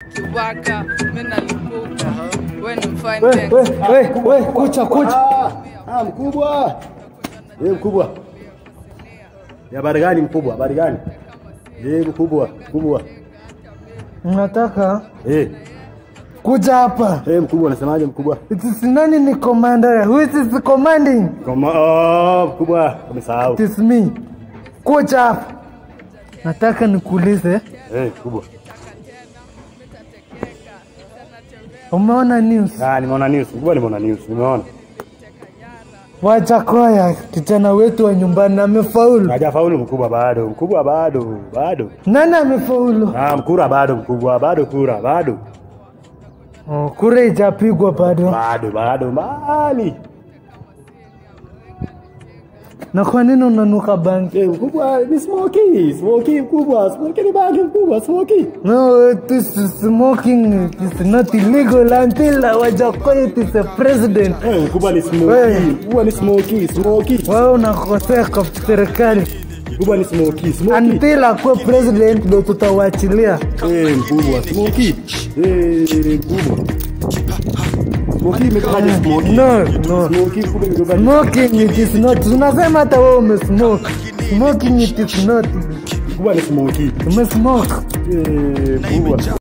kiwaka mimi nalipuka wewe ni mfine We, dance. we, we, we, kucha kucha. Ah, ah, mkubwa. Eh, mkubwa. Ya habari gani mkubwa? Habari gani? Eh, mkubwa, mkubwa. Nataka Eh, kuja hapa. eh, mkubwa unasemaje mkubwa? It is nani ni commander? Who is this commanding? Kama oh, mkubwa, umesahau. It is me. Kuja hapa. Nataka nikuulize, Eh, mkubwa. umeona news? Ah, nimeona news. Mkubwa nimeona news. Nimeona. Wajakoya kijana wetu wa nyumbani amefaulu. Hajafaulu mkubwa bado. Mkubwa bado, bado. Nani amefaulu? Ah, mkura bado mkubwa, bado kura, bado. Oh, kura ijapigwa bado. Bado, bado mbali. Na kwa nini unanuka bangi? Eh, mkubwa ni smoky, smoky mkubwa, smoky ni bangi mkubwa, smoky. No, this is smoking is not illegal until Wajakoya is a president. Eh, mkubwa ni smoky, Wewe. mkubwa ni smoky, smoky. Wewe unakosea kwa serikali. Mkubwa ni smoky, smoky. Until akuwe president ndio tutawachilia. Eh, mkubwa, smoky. Eh, mkubwa. Smoky imetokaje smoky? No, no. Smoky mkubwa imetokaje? Smoking it is not. Unasema hata wewe umesmoke. Smoking it is not. Mkubwa ni smoky. Umesmoke. Eh, mkubwa.